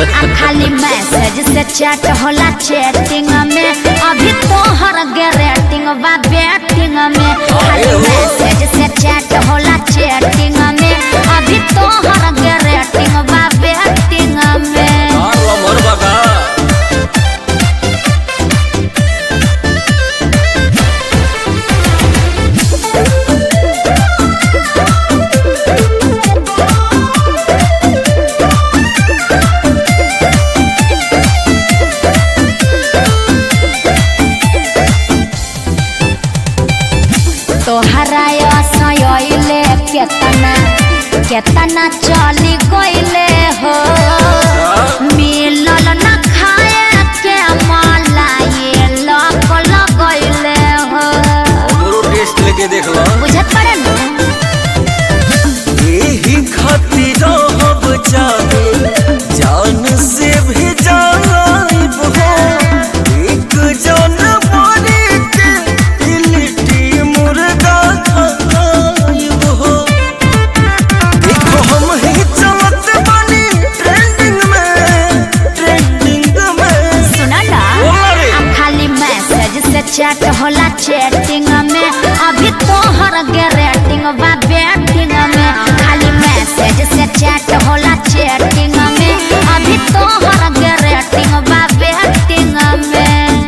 आ खाली मैसेज से चैट होला चैटिंग में अभी तोहर गे रेटिंग बा बैटिंग में खाली अरे हो। मैसेज से चैट होला चैटिंग में अभी तोहर गे रेटिंग बा बैटिंग में और लमर बका तोहरा असयले केतना केतना चली गइले हो मिलल न खाए के मलाई लक लगइले हो हमरो टेस्ट लेके देख लो बुझत पड़े न यही खातिर हम चाहे जान से भी जाइब हो एक जानवरी के लिट्टी मुर्गा खाइब हो देखो हम ही चलत बानी ट्रेंडिंग में ट्रेंडिंग में सुना ना बोला रे। आ खाली मैसेज से चैट होला चैटिंग में अभी तोहर गे रेटिंग बा बैटिंग में खाली मैसेज से चैट होला चैटिंग में अभी तोहर गे रेटिंग बा बैटिंग में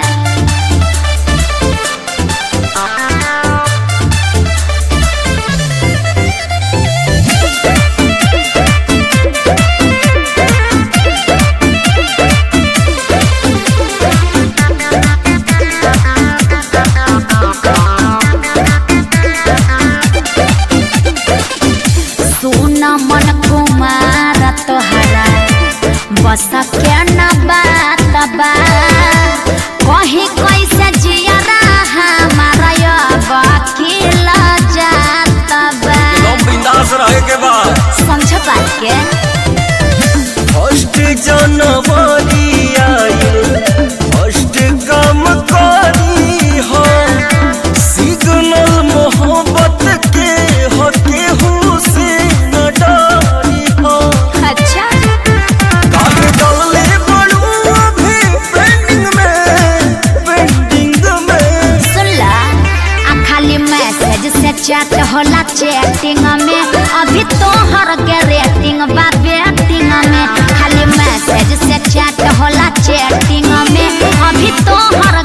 सुन मन कुमार तोहरा बस के न बात बा कहीं कैसे जियरा हमारा वकील जात बा एकदम बिंदास रहे के बाद समझ बात के फर्स्ट जनवरी आयल फर्स्ट काम करी हो सिग्नल मोहब्बत के हो केहू से न डरी हो अच्छा काग डलले बड़ू अभी पेंडिंग में पेंडिंग में सुन ला आ खाली मैसेज से चैट होला चैटिंग में अभी तोहर के रेटिंग बा बैटिंग में खाली मैसेज से चैट होला चैटिंग में अभी तोहर